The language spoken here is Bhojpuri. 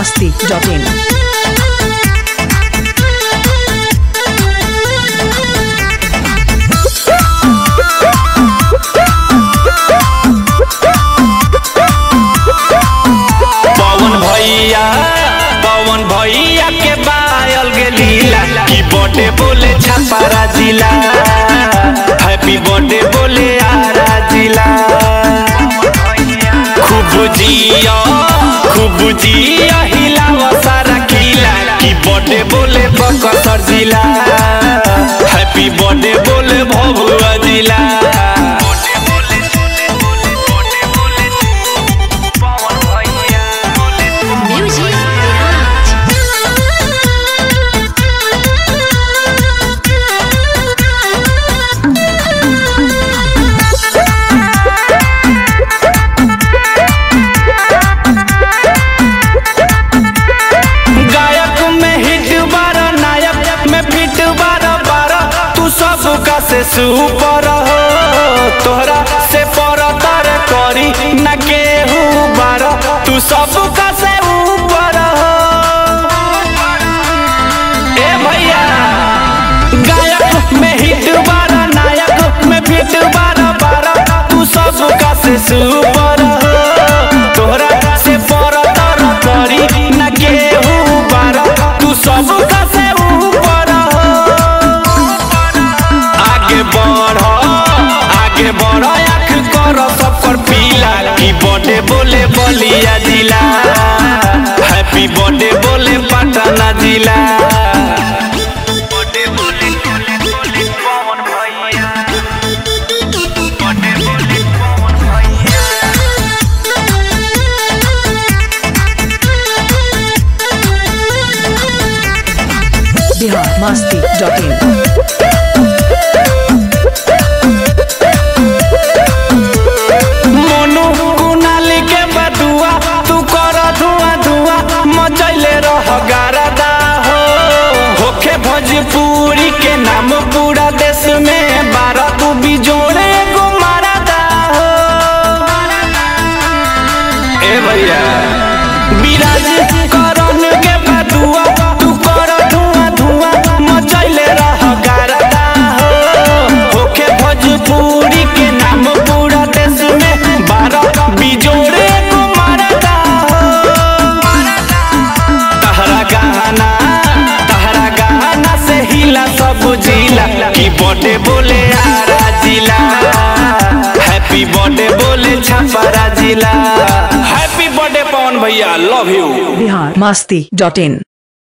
masti.in. पवन भैया पवन भैया के बायल के लीला की बर्थडे बोले छपारा जिला हैप्पी बर्थडे बोले आरा जिला खूब जिया खूब जिया हिलावा सारा किला की बर्थडे बोले बकसर जिला हैप्पी बर्थडे बोले भभुआ जिला Music गायक में हिट बारा नायक में फिट बारा बारा तू सब का से सुपर हो तोहरा से पर तर करी न केहू बारा तू सब का से ऊपर हो ए भैया गायक में हिट बारा नायक में फिट बारा बारा तू सब का से सुपर हो तोहरा से पर तर करी न केहू बारा तू सब का से ऊपर हो आगे बढ़ आगे बढ़ आँख कर सब पर पीला की बर्थडे बोले बलिया जिला हैप्पी बर्थडे बोले पटना जिला Bihar masti.in. मोनू कुनाल के बदुआ तू कर धुआं धुआं मचैले रह गारदा हो होखे भोजपुरी के नाम पूरा देश में बारह तू बिजोड़े गो मारदा हो ए भैया विराज करन के बदुआ तू कर धुआं धुआं मचैले रह गारदा हो होखे भोजपुरी के नाम पूरा देश में बारह बिजोड़े को मारदा हो तहरा गाना तहरा गाना से हिला सब जिला की बर्थडे बोले आरा जिला हैप्पी बर्थडे बोले छपरा जिला हैप्पी बर्थडे पवन भैया लव यू Bihar masti.in.